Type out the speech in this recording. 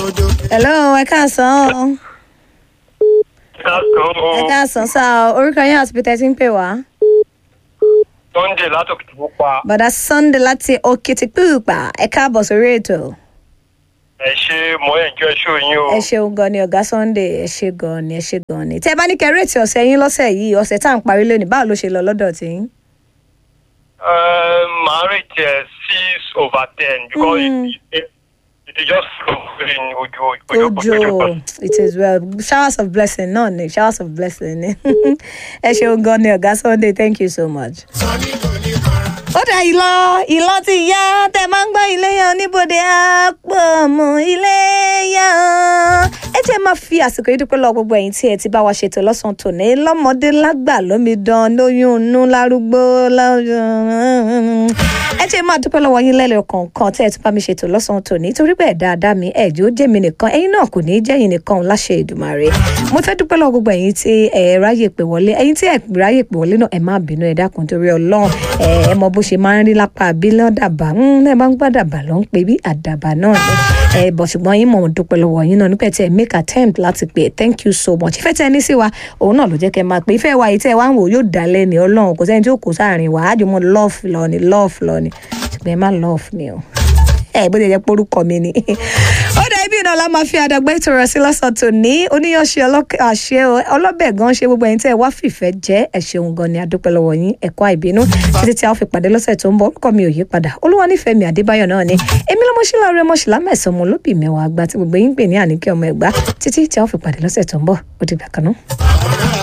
òdodo. hello ẹ káàsán ẹ káàsán sá o orúkọ yín àti peter ti ń pè wá. Sunday látòkè tó pa bọ̀dá sunday láti òkìtìpúpà ẹ káàbọ̀ sórí ètò. ẹ ṣe mọ ẹjọ ẹṣọ yín o. ẹ ṣeun gan ni ọ̀gá sunday ẹ ṣe gan ni ẹ ṣe gan ni. tẹ́ ẹ bá ní kẹrẹ́ẹ̀tì ọ̀sẹ̀ yín lọ́sẹ̀ yìí ọ̀sẹ̀ tá à ń parí lónìí báwo ló ṣe lọ lọ́dọ̀ tí yín. Uh, màá rate ẹ six over ten because Mm. it, it, it is just flowing ojú ojú ojú ojo it is well showers of blessing náà ni showers of blessing ni ẹ ṣeun gan ni ọ̀gá sunday thank you so much. sọ́ni kò ní kọ́ra. ó dà ìlọ ìlọ ti yá tẹ máa ń gbọ́ ilé yan níbodè àpò mọ́ ilé yan. ẹ jẹ́ máa fi àsìkò yìí dúpẹ́ lọ gbogbo ẹ̀yin tí ẹ ti bá wa ṣètò lọ́sàn-án tòní lọ́mọdé lágbà lómidan lóyún inú lárúgbó lọ́jọ́ ẹ jẹ́ máa dúpẹ́ lọ́wọ́ yín lẹ́lẹ̀ kọ̀ọ̀kan tẹ́ ẹ tún bá mi ṣètò lọ́sàn-án tòní torí bẹ́ẹ̀ dáadáa mi ẹ̀jẹ̀ ó jẹ́ mi nìkan ẹ̀yin náà kò ní í jẹ́yìn nìkan láṣẹ ìdùmarè mo fẹ́ dúpẹ́ lọ́wọ́ gbogbo ẹ̀yin tí ẹ ráyè pè wọlé ẹ̀yin tí ẹ ráyè pè wọlé náà ẹ má bínú ẹ dákun torí ọlọ́run ẹ ẹ mọ bó ṣe máa ń rí lápá bí lọ́dàbà ẹ bá ń gbàdàbà ló ń pè bí àdàbà náà ni ẹ bọ̀ ṣùgbọ́n yín mọ̀ mo dúpẹ́ lọ́wọ́ yín náà nípa ẹ̀ tí ẹ make attempt láti pè thank you so much ìfẹ́ tẹ́ ẹ ní sí wa òun náà ló jẹ́ kẹ́ ẹ máa pè ìfẹ́ wa yìí tẹ́ ẹ wá ń wò yóò dá lẹ́ni ọlọ́run kò sẹ́ni tí ó kó sáàrin wa ájùmọ̀ love lọ ni love lọ ni ṣùgbọ́n ẹ má love mi o ẹ bó ṣe jẹ́ porúkọ mi ni ó dà ibi náà la máa fi àdàgbà ètò rẹ̀ sí lọ́sàn tó ní oníyanṣe àṣẹ ọlọ́bẹ̀ gan ṣe gbogbo ẹ̀yin tẹ́ ẹ wá fìfẹ́ jẹ́ ẹ ṣeun gan ni adúpẹ́ lọ́wọ́ yín ẹ̀kọ́ àìbínú títí tí a ó fi pàdé lọ́sẹ̀ tó ń bọ̀ orúkọ mi ò yí padà olúwa nífẹ̀ẹ́ mi àdébáyọ̀ náà ni èmi lọ́mọṣílá rẹ mọ̀ṣílá mẹ́sàn-án mo lóbì mẹ́wàá àgbà tí gbogbo yín pè ní àníkẹ́ ọmọ ẹ̀gbá títí tí a ó fi pàdé lọ́sẹ̀ tó ń bọ̀ ó dìgbà kan náà.